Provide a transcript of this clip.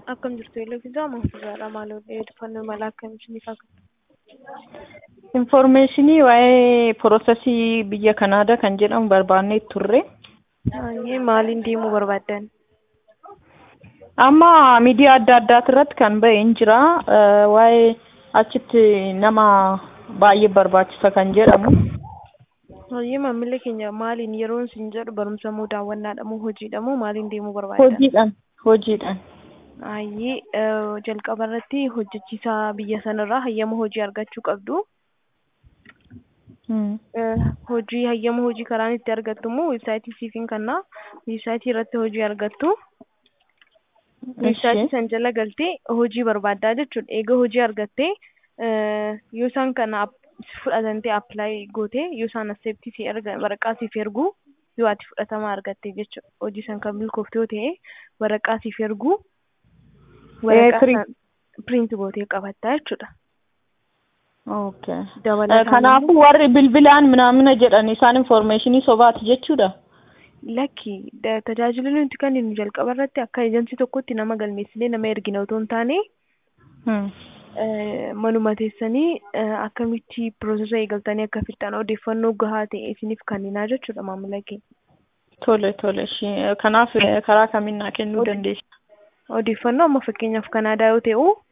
Akkam jirtu Eelefisaa Mahfuuzaadha. Maal odeeffannoo mala akkamiitiin ifaa Infoormeeshinii waa'ee piroosesii biyya Kanaadaa kan jedhamu barbaannee turre. Baay'ee maaliin deemuu barbaaddan? Amma miidiyaa adda addaati irratti kan ba'e hin jira. Waa'ee achitti nama baay'ee barbaachisa kan jedhamu. Baay'ee maamilli keenya maaliin yeroon isin jedhu barumsa moo daawwannaadha moo hojiidha moo maaliin deemuu barbaaddan? Hojiidhaan. Hojiidhaan. Baay'ee jalqaba irratti hojjechiisaa biyya sanarraa hayyama hojii argachuu qabdu. Hojii hayyama hojii karaan itti argattu immoo weebsaayitii siifin kannaa weebsaayitii irratti hojii argattu. Weebsaayitii san jala galtee hojii barbaaddaa jechuudha. Eega hojii argattee yoo isaan kana fudhatantee appilaayi gootee yoo isaan asseeptii si erga waraqaa siif ergu yoo ati fudhatama argatte jechuudha. Hojii san kan milkoofte yoo ta'e waraqaa siif ergu waraqaa piriint gootee qabattaa jechuudha. Okay. Dabalataan Kanaafuu warri bilbilaan minaamina jedhan isaan infoormeeshinii sobaati jechuudha. Lakki tajaajila nuti kenninu jalqaba irratti akka eejansii tokkotti nama galmeessinee nama ergina otoo hin taane manuma teessanii akkamitti piroosesa eegaltanii akka fixxan odeeffannoo gahaa ta'e isiniif kenninaa jechuudha maamila keenya. Tole tole kanaaf karaa kamiin naa kennuu dandeessa? Odeeffannoo amma fakkeenyaaf Kanaadaa yoo ta'u